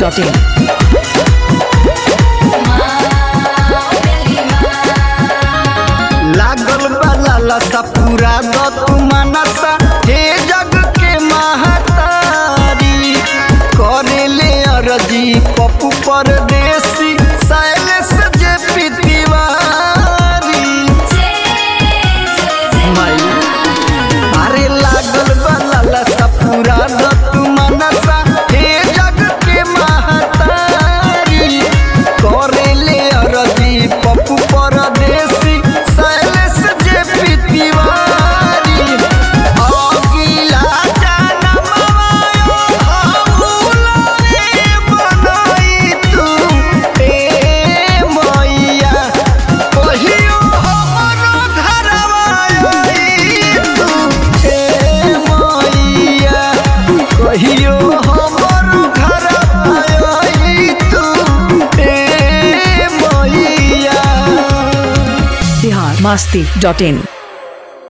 masti.in. लागल बाला लसा पूरा द तू मनसा हे जग के महतारी करे ले अरजी पप्पू परदेसी शैलेश जे पितिवारी माई अरे लागल बाला लसा पूरा द तू मनसा हे जग के महतारी करे ले अरजी पप्पू परदेसी शैलेश जे पितिवारी अगिला जनमवा हमहुलरे बनई तू ए मैया कहियो हमरो घरवा आई तू ए मैया कहियो हमरो घरवा आई तू ए मैया Bihar masti.in.